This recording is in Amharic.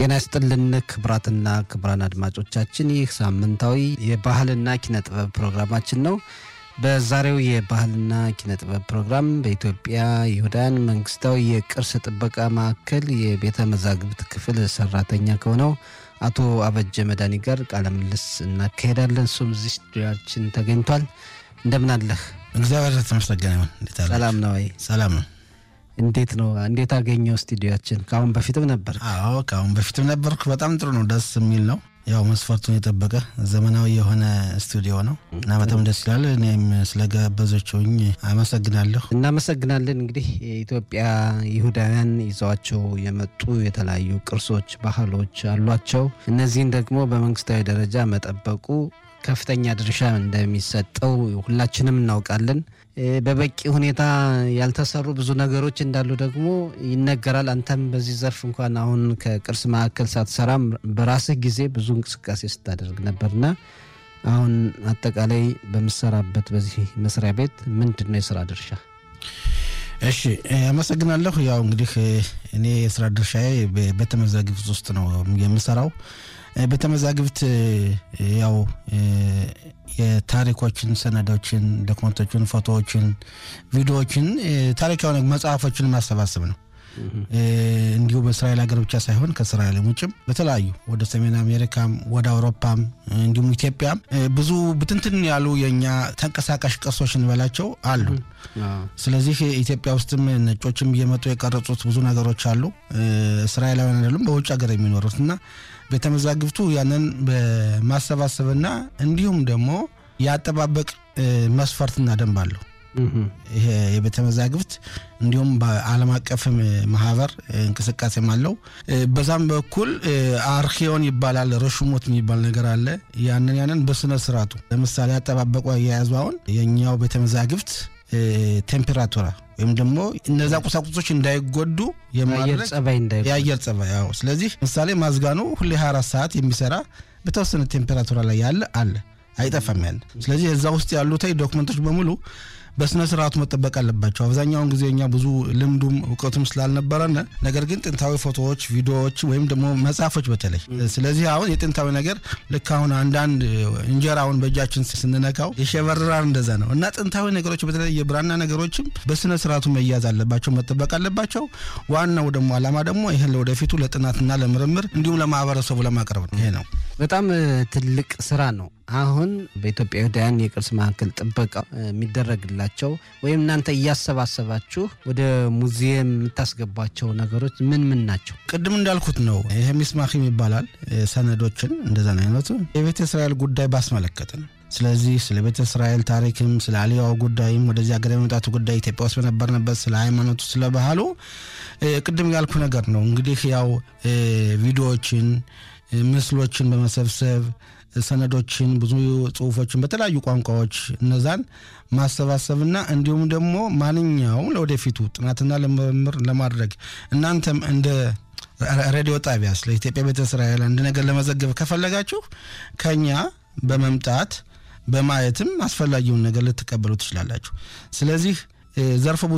ጤና ይስጥልን ክቡራትና ክቡራን አድማጮቻችን ይህ ሳምንታዊ የባህልና ኪነ ጥበብ ፕሮግራማችን ነው። በዛሬው የባህልና ኪነ ጥበብ ፕሮግራም በኢትዮጵያ ይሁዳን መንግስታዊ የቅርስ ጥበቃ ማዕከል የቤተ መዛግብት ክፍል ሰራተኛ ከሆነው አቶ አበጀ መድኃኒ ጋር ቃለ ምልልስ እናካሄዳለን። እሱም እዚህ ስቱዲያችን ተገኝቷል። እንደምን አለህ? እግዚአብሔር የተመሰገነ ይሁን። እንዴት አለ? ሰላም ነው ወይ? ሰላም ነው። እንዴት ነው? እንዴት አገኘው ስቱዲያችን? ከአሁን በፊትም ነበር? አዎ ከአሁን በፊትም ነበርኩ። በጣም ጥሩ ነው፣ ደስ የሚል ነው። ያው መስፈርቱን የጠበቀ ዘመናዊ የሆነ ስቱዲዮ ነው እና በጣም ደስ ይላል። እኔም ስለጋበዘችውኝ አመሰግናለሁ። እናመሰግናለን። እንግዲህ የኢትዮጵያ ይሁዳውያን ይዘዋቸው የመጡ የተለያዩ ቅርሶች፣ ባህሎች አሏቸው። እነዚህን ደግሞ በመንግስታዊ ደረጃ መጠበቁ ከፍተኛ ድርሻ እንደሚሰጠው ሁላችንም እናውቃለን። በበቂ ሁኔታ ያልተሰሩ ብዙ ነገሮች እንዳሉ ደግሞ ይነገራል። አንተም በዚህ ዘርፍ እንኳን አሁን ከቅርስ ማዕከል ሳትሰራም በራስህ ጊዜ ብዙ እንቅስቃሴ ስታደርግ ነበርና አሁን አጠቃላይ በምሰራበት በዚህ መስሪያ ቤት ምንድን ነው የስራ ድርሻ? እሺ አመሰግናለሁ። ያው እንግዲህ እኔ የስራ ድርሻዬ ቤተ መዛግብት ውስጥ ነው የምሰራው። ቤተ መዛግብት ያው የታሪኮችን፣ ሰነዶችን፣ ዶክመንቶችን፣ ፎቶዎችን፣ ቪዲዮዎችን፣ ታሪካዊ መጽሐፎችን ማሰባሰብ ነው። እንዲሁ በእስራኤል ሀገር ብቻ ሳይሆን ከእስራኤል ውጭም በተለያዩ ወደ ሰሜን አሜሪካም ወደ አውሮፓም እንዲሁም ኢትዮጵያም ብዙ ብትንትን ያሉ የእኛ ተንቀሳቃሽ ቅርሶች እንበላቸው አሉ። ስለዚህ ኢትዮጵያ ውስጥም ነጮችም እየመጡ የቀረጹት ብዙ ነገሮች አሉ። እስራኤላውያን አይደሉም በውጭ ሀገር የሚኖሩት እና ቤተ መዛግብቱ ያንን በማሰባሰብና እንዲሁም ደግሞ የአጠባበቅ መስፈርትና ደንብ አለው። ይሄ የቤተ መዛግብት እንዲሁም በዓለም አቀፍ ማህበር እንቅስቃሴም አለው። በዛም በኩል አርኪዮን ይባላል፣ ረሹሞት የሚባል ነገር አለ። ያንን ያንን በስነ ስርዓቱ ለምሳሌ አጠባበቁ አያያዙ አሁን የእኛው ቤተ መዛግብት ቴምፔራቱራ ወይም ደግሞ እነዛ ቁሳቁሶች እንዳይጎዱ የአየር ጸባይ ያው ስለዚህ ምሳሌ ማዝጋኑ ሁሌ 24 ሰዓት የሚሰራ በተወሰነ ቴምፔራቱራ ላይ ያለ አለ አይጠፋም ያለ ስለዚህ እዛ ውስጥ ያሉት ዶክመንቶች በሙሉ በስነ ስርዓቱ መጠበቅ አለባቸው። አብዛኛውን ጊዜ እኛ ብዙ ልምዱም እውቀቱም ስላልነበረን ነገር ግን ጥንታዊ ፎቶዎች፣ ቪዲዮዎች ወይም ደግሞ መጽሐፎች በተለይ ስለዚህ አሁን የጥንታዊ ነገር ልክ አሁን አንዳንድ እንጀራውን በእጃችን ስንነካው የሸበርራር እንደዛ ነው እና ጥንታዊ ነገሮች በተለይ የብራና ነገሮችም በስነ ስርዓቱ መያዝ አለባቸው፣ መጠበቅ አለባቸው። ዋናው ደግሞ አላማ ደግሞ ይህን ለወደፊቱ ለጥናትና ለምርምር እንዲሁም ለማህበረሰቡ ለማቅረብ ነው። ይሄ ነው በጣም ትልቅ ስራ ነው። አሁን በኢትዮጵያ ይሁዳውያን የቅርስ ማዕከል ጥበቃ የሚደረግላቸው ወይም እናንተ እያሰባሰባችሁ ወደ ሙዚየም የምታስገቧቸው ነገሮች ምን ምን ናቸው? ቅድም እንዳልኩት ነው። ይሄ ሚስማኪም ይባላል። ሰነዶችን እንደዛ አይነቱ የቤተ እስራኤል ጉዳይ ባስመለከተ ነው። ስለዚህ ስለ ቤተ እስራኤል ታሪክም ስለ አሊያው ጉዳይም ወደዚህ ሀገር የመምጣቱ ጉዳይ ኢትዮጵያ ውስጥ በነበርንበት ስለ ሃይማኖቱ፣ ስለ ባህሉ ቅድም ያልኩ ነገር ነው። እንግዲህ ያው ቪዲዮዎችን፣ ምስሎችን በመሰብሰብ ሰነዶችን፣ ብዙ ጽሁፎችን በተለያዩ ቋንቋዎች እነዛን ማሰባሰብና እንዲሁም ደግሞ ማንኛውም ለወደፊቱ ጥናትና ለምርምር ለማድረግ እናንተም እንደ ሬዲዮ ጣቢያ ስለ ኢትዮጵያ ቤተ እስራኤል አንድ ነገር ለመዘገብ ከፈለጋችሁ ከኛ በመምጣት በማየትም አስፈላጊውን ነገር ልትቀበሉ ትችላላችሁ። ስለዚህ ዘርፈ